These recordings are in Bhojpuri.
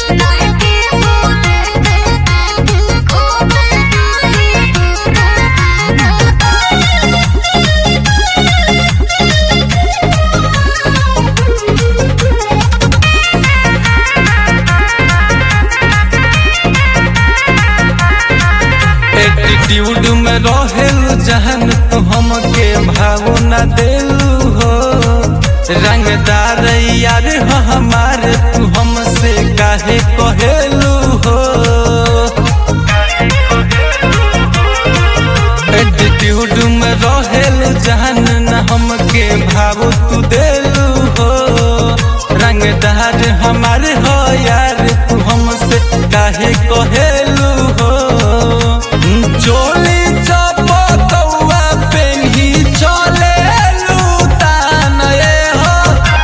एटीट्यूड में रहेल जहन तू हमके भाव न देलू हो रंगदार यार हो हमारे तू हमसे काहे कहेलू हो एटीट्यूड में रहेल जहन न हमके भाव तू देलू हो रंगदार हमारे हो यार तू हमसे काहे कहेलू हो चोली चपकौआ पेन्ही चलेलू तान ए हो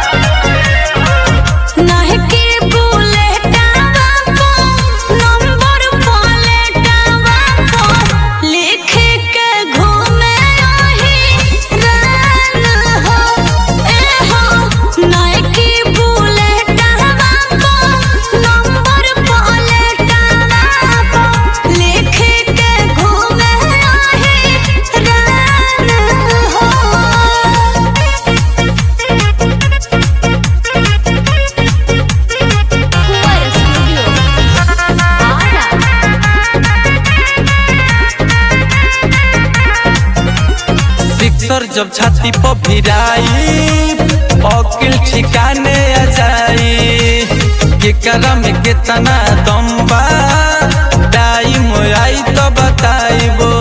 सिक्सर जब छाती पर भिराई अकिल ठिकाने आ जाई केकरा में कितना दम बा टाइम आई तो बताइबो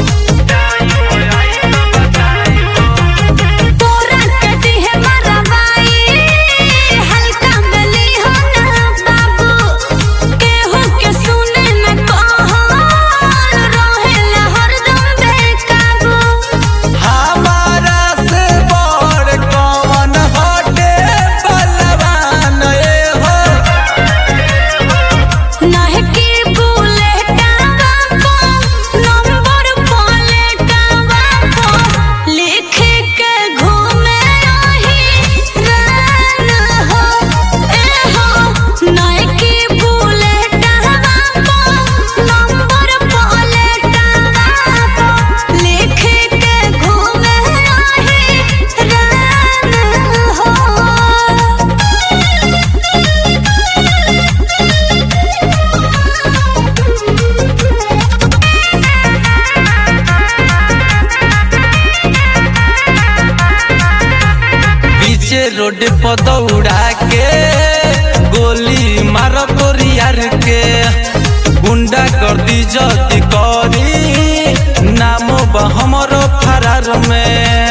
हमारा से बड़ कौन हटे बलवान ए हो पीछे रोड पर दौड़ा के गोली मार तोरियार के गुंडा कर दी जदी करी नाम बा हमरो फरार में